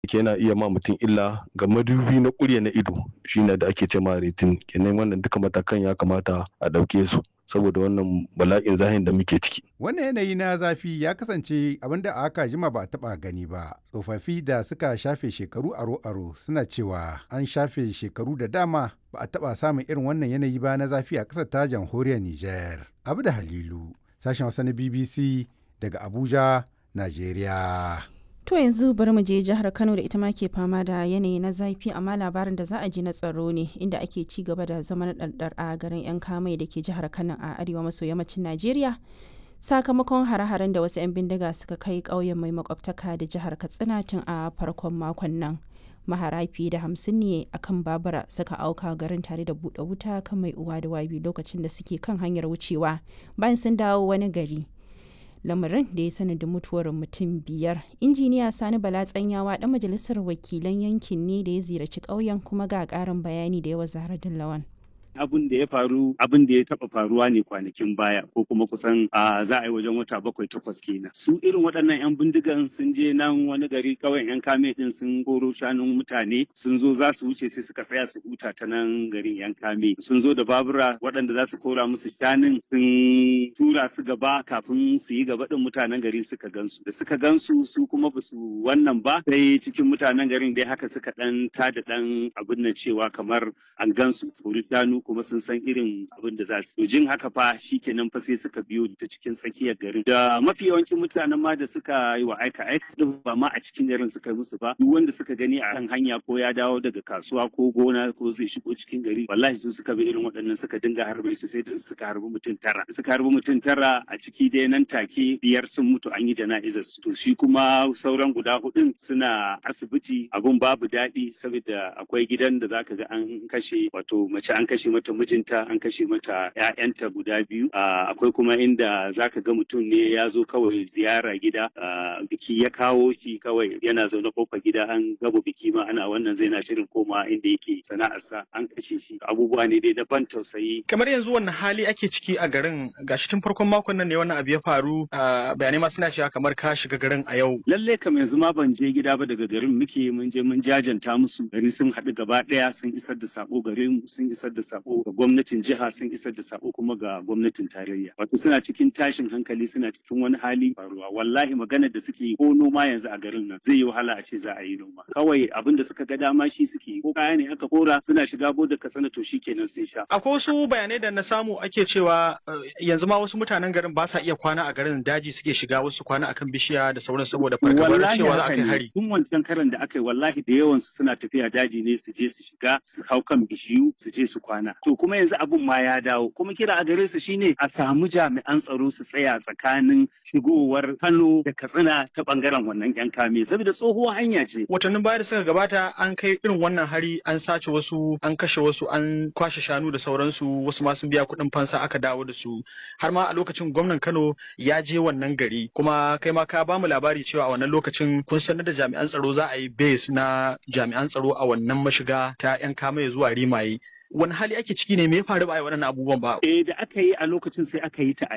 yana iya ma mutum illa ga madubi na ƙurya na ido shine da ake cema retin kenan wannan duka matakan ya kamata a ɗauke su saboda wannan bala'in zahin da muke ciki. Wannan yanayi na zafi ya kasance abinda a aka jima ba a taɓa gani ba. Tsofaffi da suka shafe shekaru aro-aro suna cewa an shafe shekaru da dama ba a taɓa samun irin wannan yanayi ba na zafi a ƙasar ta jamhuriyar Nijar. Abu da Halilu, sashen Hausa na BBC daga Abuja, Najeriya. To yanzu bari mu je jihar Kano da ita ma ke fama da yanayi na zafi amma labarin da za a ji na tsaro ne inda ake ci gaba da zaman ɗarɗar a garin 'yan kamai da ke jihar Kano a arewa maso yammacin Najeriya. Sakamakon hare-haren da wasu 'yan bindiga suka kai ƙauyen mai makwabtaka da jihar Katsina tun a farkon makon nan. Mahara fiye da hamsin ne a kan babura suka auka garin tare da buɗe wuta kan mai uwa da wabi lokacin da suke kan hanyar wucewa bayan sun dawo wani gari. lamarin da ya sanadin mutuwar mutum biyar injiniya sani bala tsanyawa dan majalisar wakilan yankin ne da ya ziyarci ƙauyen kuma ga ƙarin bayani da yawa zahra lawan abin da ya faru abin da ya taba faruwa ne kwanakin baya ko kuma kusan a za a yi wajen wata bakwai takwas kenan su irin waɗannan yan bindigan sun je nan wani gari kawai yan kame din sun goro shanun mutane sun zo za su wuce sai suka tsaya su huta ta nan garin yan kame sun zo da babura waɗanda za su kora musu shanun sun tura su gaba kafin su yi gaba din mutanen gari suka gansu da suka gansu su kuma ba su wannan ba sai cikin mutanen garin dai haka suka dan tada dan abin nan cewa kamar an gansu kori shanu kuma sun san irin abin da za su jin haka fa shikenan fa sai suka biyo ta cikin tsakiyar garin da mafi yawancin mutanen ma da suka yi wa aika aika din ba ma a cikin garin suka yi musu ba duk wanda suka gani a kan hanya ko ya dawo daga kasuwa ko gona ko zai shigo cikin gari wallahi su suka bi irin waɗannan suka dinga harbe su sai da suka harbi mutum tara suka harbi mutum tara a ciki dai nan take biyar sun mutu an yi jana'izar su to shi kuma sauran guda hudun suna asibiti abun babu daɗi saboda akwai gidan da zaka ga an kashe wato mace an kashe mata mijinta an kashe mata ƴaƴanta guda biyu akwai kuma inda zaka ga mutum ne ya zo kawai ziyara gida biki ya kawo shi kawai yana zaune kofar gida an gaba biki ma ana wannan zai na shirin koma inda yake sana'arsa an kashe shi abubuwa ne dai na ban tausayi kamar yanzu wannan hali ake ciki a garin gashi tun farkon makon nan ne wannan abu ya faru bayanai ma suna cewa kamar ka shiga garin a yau lalle kam yanzu ma ban je gida ba daga garin muke mun je mun jajanta musu gari sun haɗu gaba ɗaya sun isar da sako garin sun isar da sako ga gwamnatin jiha sun isar da sako kuma ga gwamnatin tarayya wato suna cikin tashin hankali suna cikin wani hali faruwa wallahi magana da suke yi ko noma yanzu a garin nan zai yi wahala a ce za a yi noma kawai abin da suka ga dama shi suke yi ko kaya ne aka kora suna shiga bodar katsina to shikenan sun sha akwai wasu bayanai da na samu ake cewa yanzu ma wasu mutanen garin ba sa iya kwana a garin daji suke shiga wasu kwana akan bishiya da sauran saboda fargabar cewa za a kai hari tun wancan karan da aka yi wallahi da yawan su suna tafiya daji ne su je su shiga su hau kan bishiyu su je su kwana to kuma yanzu abun ma ya dawo kuma kira a gare su shine a samu jami'an tsaro su tsaya tsakanin shigowar Kano da Katsina ta bangaren wannan yan kame saboda tsohuwar hanya ce watannin baya da suka gabata an kai irin wannan hari an sace wasu an kashe wasu an kwashe shanu da sauransu wasu ma sun biya kuɗin fansa aka dawo da su har ma a lokacin gwamnan Kano ya je wannan gari kuma kai ma ka ba mu labari cewa a wannan lokacin kun sanar da jami'an tsaro za a yi base na jami'an tsaro a wannan mashiga ta yan kame zuwa rimaye wani hali ake ciki ne me ya faru ba a yi waɗannan abubuwan ba? Eh da aka yi a lokacin sai aka yi ta a